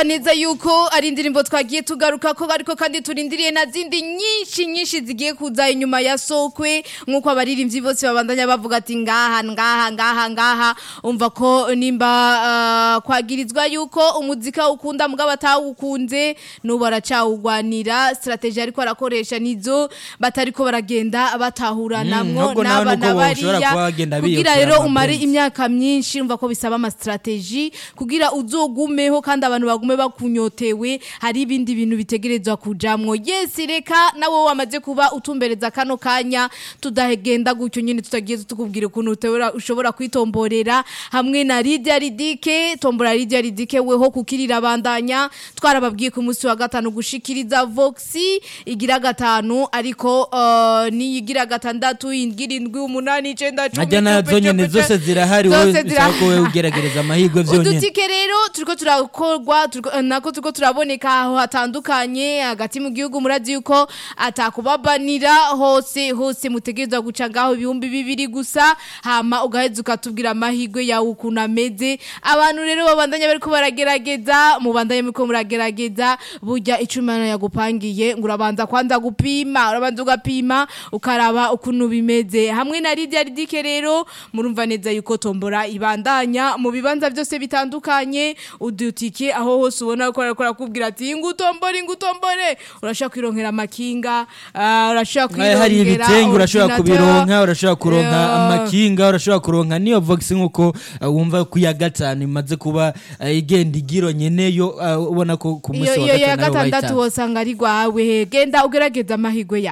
murumva neza yuko ari indirimbo twagiye tugaruka ko ariko kandi turindiriye na zindi nyinshi nyinshi zigiye kuza inyuma ya sokwe nk'uko abaririmbyi bose babandanya bavuga ati ngaha ngaha ngaha ngaha umva ko nimba ah, kwagirizwa yuko umuzika ukunda mugabo atawukunze n'ubu aracawugwanira strategy ariko arakoresha nizo batariko baragenda batahuranamwo ahubwo nawe n'aba nuko boshobora bariya kuba bagenda kugira biyotera rero amapenzi. umare imyaka myinshi umva ko bisaba ama strategy kugira uzogumeho kandi abantu bagume bakunyotewe hari ibindi bintu bitegerezwa kujamwo yes reka nawe wamaze kuba utumbereza kano kanya tudahegenda gutyo nyine tutagiye tukubwira ukuntu utebora ushobora kwitomborera hamwe na Lydia Ridike tombora Lydia Ridike weho kukirira bandanya twarababwiye ku munsi wa gatanu gushikiriza Voxi igira gatanu ariko uh, ni igira gatandatu ingira indwi umunani icenda cumi najya nazo cumi, nyene cumi, zose zirahari zose wowe bisaba ko wowe zirahari. ugeragereza amahirwe vyonyene udutike rero turiko turakorwa turiko- nako turiko turaboneka aho hatandukanye hagati mu gihugu murazi yuko atakubabanira hose hose mutegerezwa guca ngaho ibihumbi bibiri gusa hama ugaheza ukatubwira amahirwe yawe ukuntu ameze abantu rero babandanya bariko baragerageza mubandanye muriko muragerageza burya icumana yagupangiye ngo urabanza kwanza gupima urabanza ugapima ukaraba ukuntu bimeze hamwe na Lydia Ridike rero murumva neza yuko tombora ibandanya mu bibanza byose bitandukanye udutike aho hose ubona ko arakora kubwira ati ngutombore ngutombore urashaka kwironkera amakinga ah, urashaka Eh, hari kwirongera ibitenge urashobora ordinateur. kubironka urashobora kuronka Yeah. amakinga urashobora kuronka niyo vox nkuko uh, wumva ku ya gatanu imaze kuba uh, igenda igiro nyeneyo uh, ubona ko ku iyo munsi wa iyo ya gatanu ariho gatandatu bayitanze. wosanga ari rwawe genda ugerageza amahirwe yawe